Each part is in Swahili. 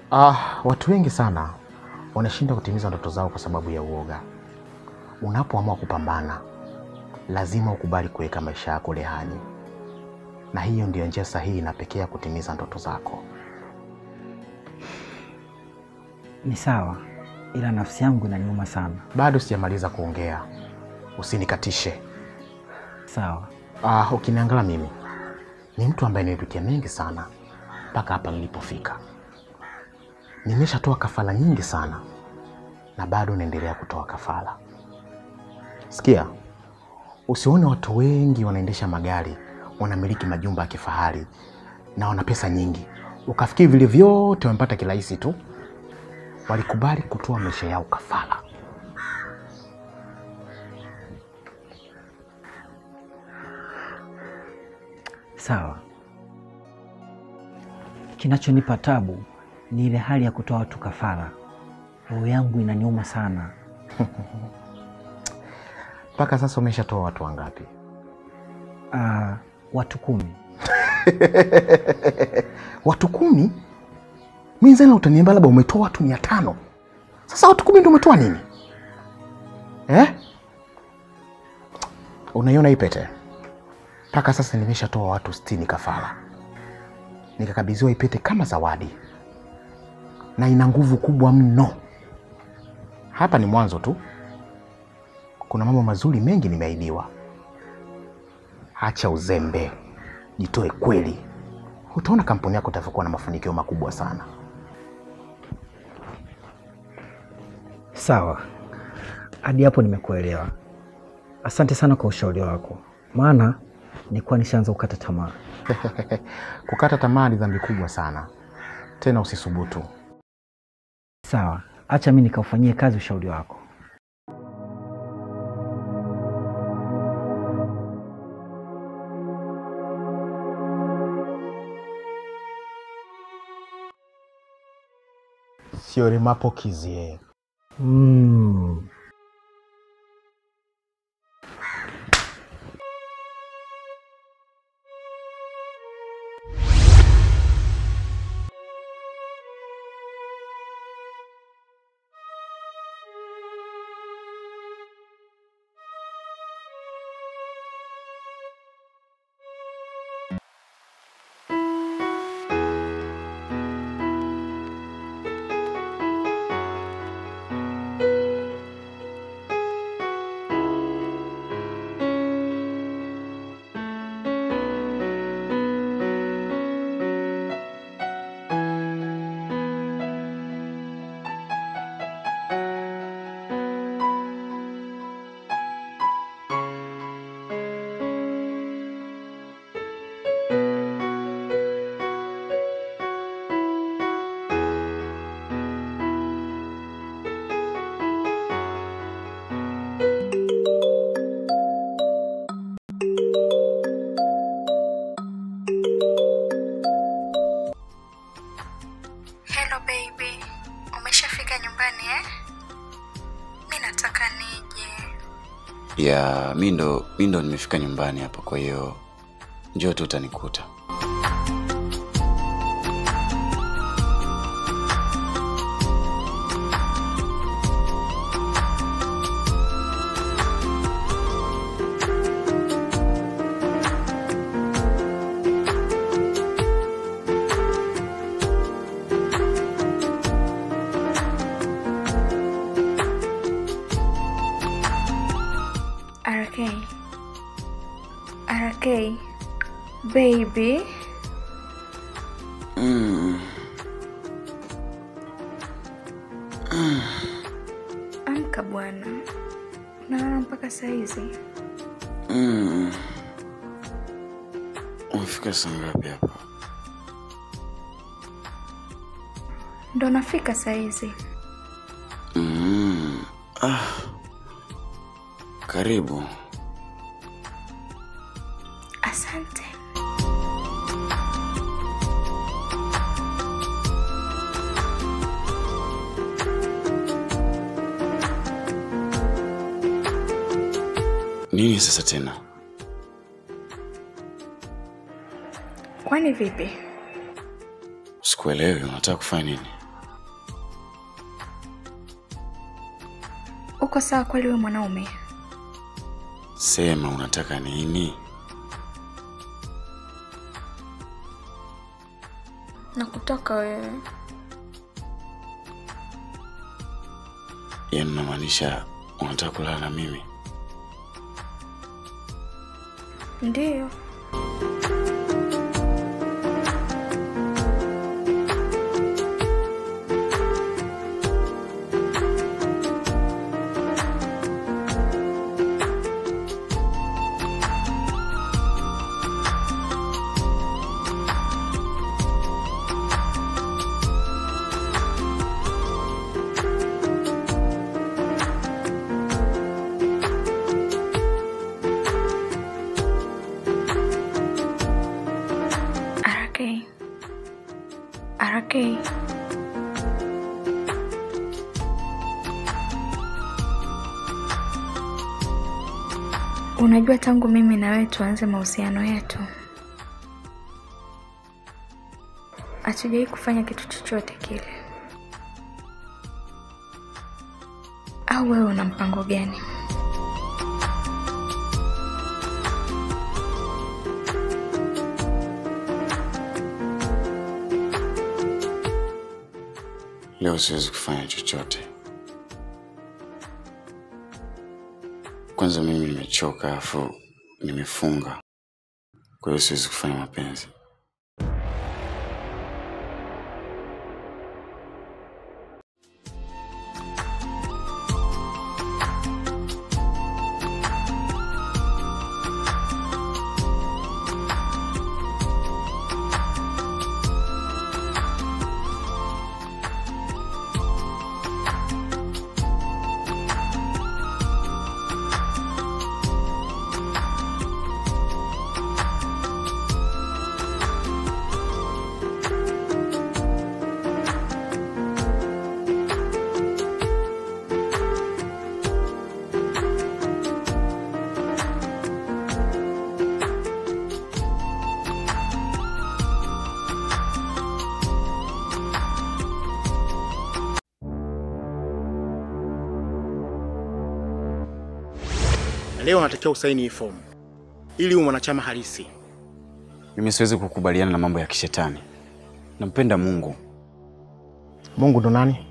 Ah, watu wengi sana wanashindwa kutimiza ndoto zao kwa sababu ya uoga. Unapoamua kupambana, lazima ukubali kuweka maisha yako rehani, na hiyo ndiyo njia sahihi na pekee ya kutimiza ndoto zako. Ni sawa, ila nafsi yangu inaniuma sana. Bado sijamaliza kuongea, usinikatishe. Sawa. Ah, ukiniangalia mimi ni mtu ambaye nimepitia mengi sana mpaka hapa nilipofika. Nimeshatoa kafara nyingi sana na bado naendelea kutoa kafara. Sikia, usione watu wengi wanaendesha magari, wanamiliki majumba ya kifahari na wana pesa nyingi, ukafikiri vile vyote wamepata kirahisi tu. Walikubali kutoa maisha yao kafara. Sawa. Kinachonipa tabu ni ile hali ya kutoa watu kafara. Roho yangu inaniuma sana. Mpaka sasa umeshatoa watu wangapi? Ah, watu kumi. watu kumi? Mi zana utaniambia labda umetoa watu mia tano. Sasa watu kumi ndio umetoa nini eh? Unaiona hii pete? Mpaka sasa nimeshatoa watu sitini kafara, nikakabidhiwa hii pete kama zawadi, na ina nguvu kubwa mno. Hapa ni mwanzo tu, kuna mambo mazuri mengi nimeahidiwa. Acha uzembe, jitoe kweli, utaona kampuni yako itavyokuwa na mafanikio makubwa sana. Sawa, hadi hapo nimekuelewa. Asante sana kwa ushauri wako, maana nilikuwa nishaanza kukata tamaa. Kukata tamaa ni dhambi kubwa sana, tena usisubutu. Sawa, acha mi nikaufanyie kazi ushauri wako. Sio mapokizie. Mm. Hello baby, umeshafika nyumbani eh? Mi nataka nije. ya mi ndo mi ndo nimefika nyumbani hapa kwa hiyo njoo tu utanikuta RK. RK. Baby. mm. Amka bwana. Unalala mpaka saa hizi? Mm. umefika saa ngapi hapa Ndo nafika saa hizi. mm. ah. karibu Asante. nini sasa tena Kwani vipi? sikuelewi unataka kufanya nini uko sawa kweli wewe mwanaume? Sema unataka nini? Nakutaka wewe. Yaani unamaanisha unataka kulala na mimi? Ndiyo. RK. RK. Unajua tangu mimi na wewe tuanze mahusiano yetu hatujawahi kufanya kitu chochote kile. Au wewe una mpango gani? Leo siwezi kufanya chochote. Kwanza mimi nimechoka, afu nimefunga, kwa hiyo siwezi kufanya mapenzi. Leo unatakiwa usaini hii fomu ili uwe mwanachama halisi. Mimi siwezi kukubaliana na mambo ya kishetani. Nampenda Mungu. Mungu ndo nani?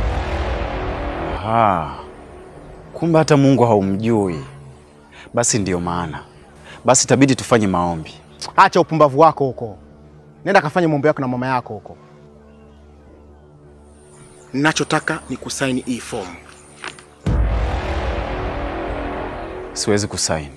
Aha. Kumbe hata Mungu haumjui. Basi ndiyo maana. Basi itabidi tufanye maombi. Acha upumbavu wako huko, nenda kafanye mambo yako na mama yako huko. Ninachotaka ni kusaini hii fomu. Siwezi kusaini.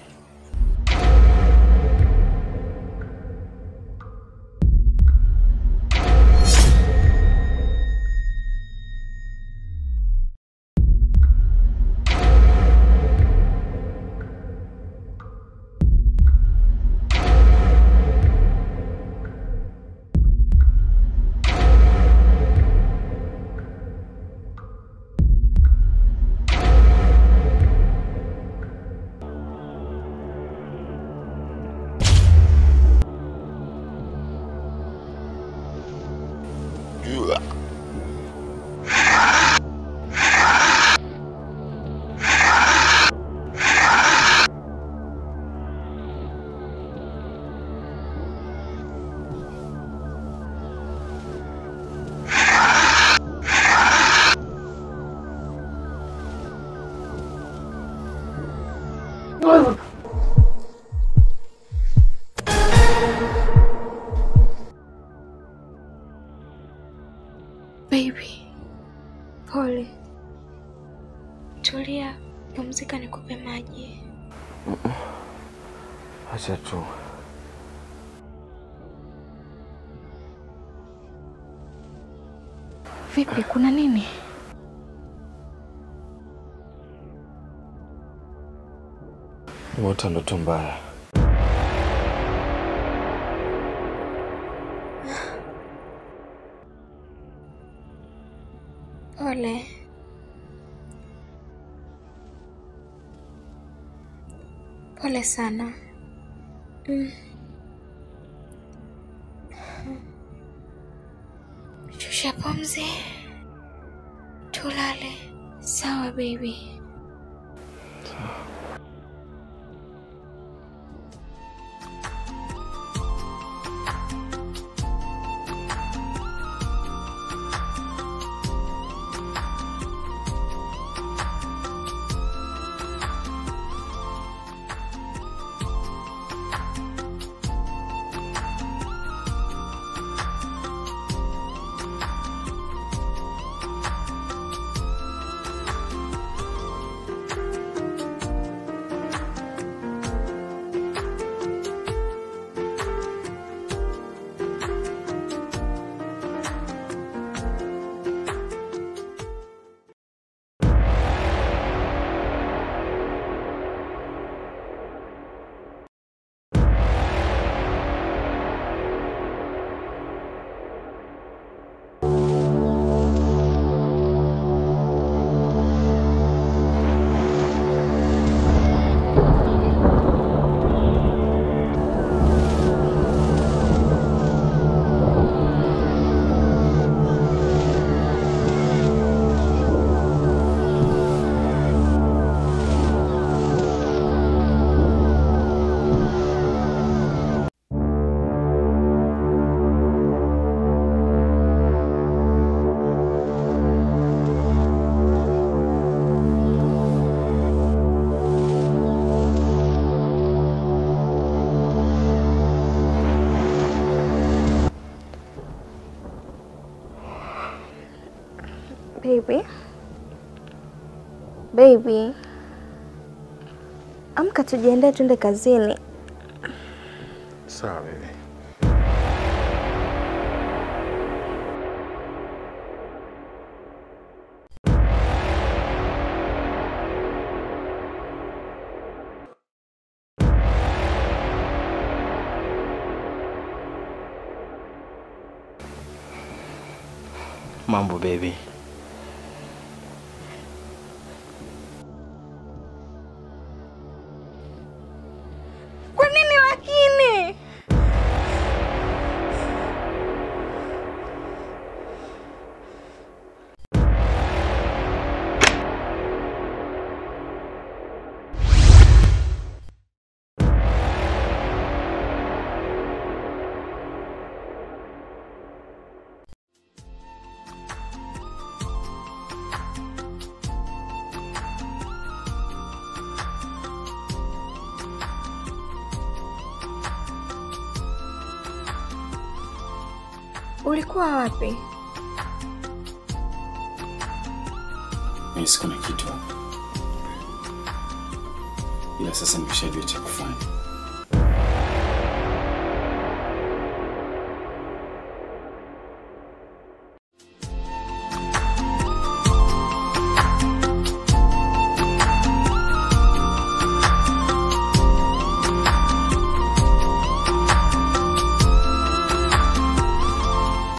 Baby, pole. Tulia, pumzika, nikupe maji. Acha tu. Vipi, kuna nini? Nimeota ndoto mbaya. Pole. Pole sana. Mm. Shusha pumzi, tulale. Sawa baby. Baby. Baby. Amka tujiandae tuende kazini. Sawa baby. Mambo baby. Kwa nini lakini? Ulikuwa wapi? Nahisi kuna kitu hapa, ila sasa nimeshajua cha kufanya.